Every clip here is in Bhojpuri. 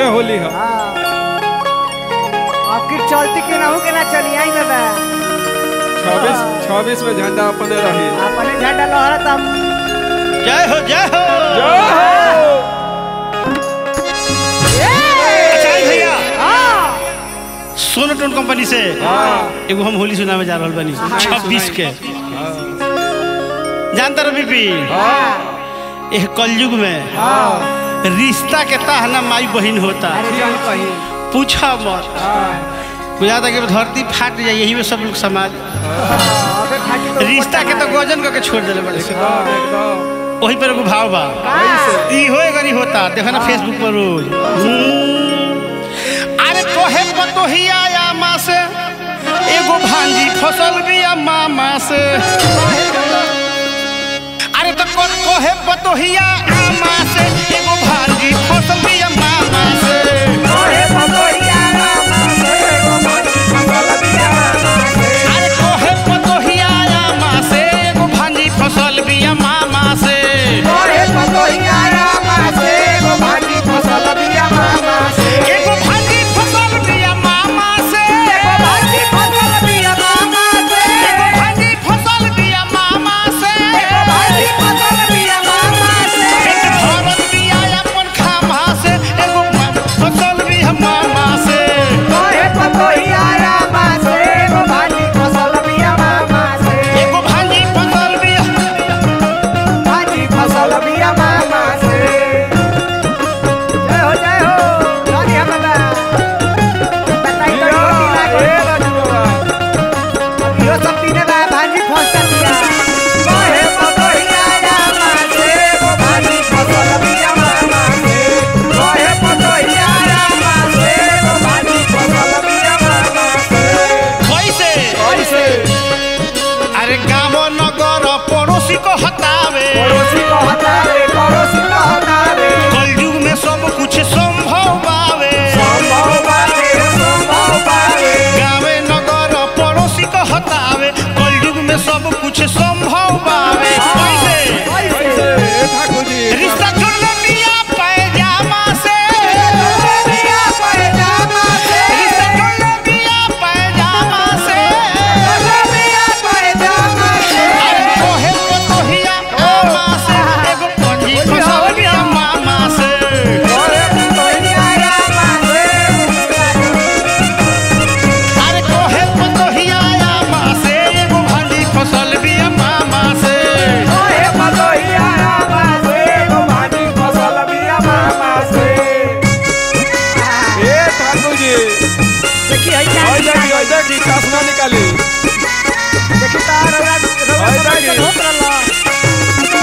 इहे होली है हाँ आपकी चलती के ना हो के ना चली आई बाबा छब्बीस छब्बीस में झंडा अपने रही अपने झंडा लहरत हम जय हो जय हो जय हो। अच्छा भैया हाँ सोनोटोन कंपनी से हाँ एगो हम होली सुनावे जा रहल बनी हाँ, छब्बीस के हाँ जानता रहो बीपी हाँ एह कलयुग में हाँ रिश्ता के ताहना माई बहन होता अरे ठीक जान कहीं पूछा मत हाँ बुझाता कि धरती फाट जाए यही में सब लोग समाज अबे खाटी तो रिश्ता के तो गजन करके छोड़ दिले बड़े से। एकदम एकदम वही पर एगो भाव बा ई होए गरी होता देखो ना फेसबुक पर रोज हम्म। अरे कोहे पतोहिया या माँ से एगो भांजी फसल बिया मामा से अरे तो को कोहे पतोहिया आमा से एगो भांजी फसल बिया मामा से अरे कोहे पतोहिया आमा से एगो भांजी फसल बिया मामा से एगो भांजी फसल बिया मामा से एगो भांजी फसल बिया मामा से एक भरत बिया अपन खामा से एगो फसल बिया मामा से एगो भांजी फसल बिया ए राजू बाबा भाजी फंसा दिया कैसे कैसे अरे गाँव नगर पड़ोसी को हटावे कलयुग में सब कुछ संभव बावे गाँवे नगर पड़ोसी को हटावे कलयुग में सब कुछ संभव बावे कैसे कैसे ए ठाकुर जी रिश्ता जोड़ले मिया पैजामा से रिश्ता जोड़ले मिया पैजामा से अरे कोहे पतोहिया आमा से एगो पंजी फसल बिया मामा से अरे कोहे पतोहिया आमा से एगो भांजी फसल बिया मामा से ए ठाकुर जी देखिए है क्या आई जागी आई जागी चश्मा निकाली देखिए तार रौरा रौरा है सब जागी। ऐसे होत रहला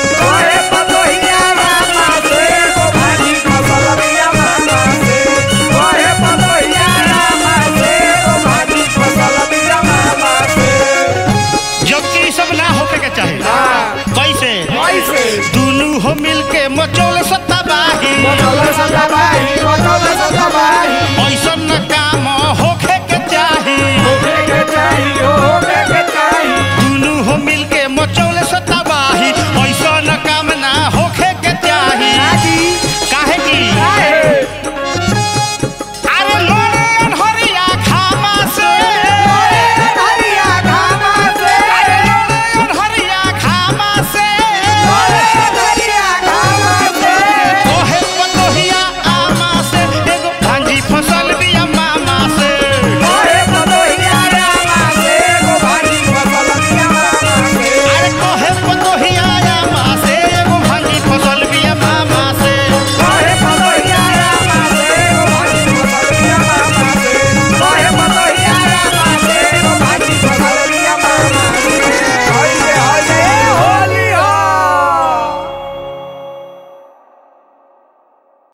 जबकि ई सब ना होके के चाहे हाँ कैसे कैसे दुनू हो मिलके मचौले सत्ता बाही बोलो सदा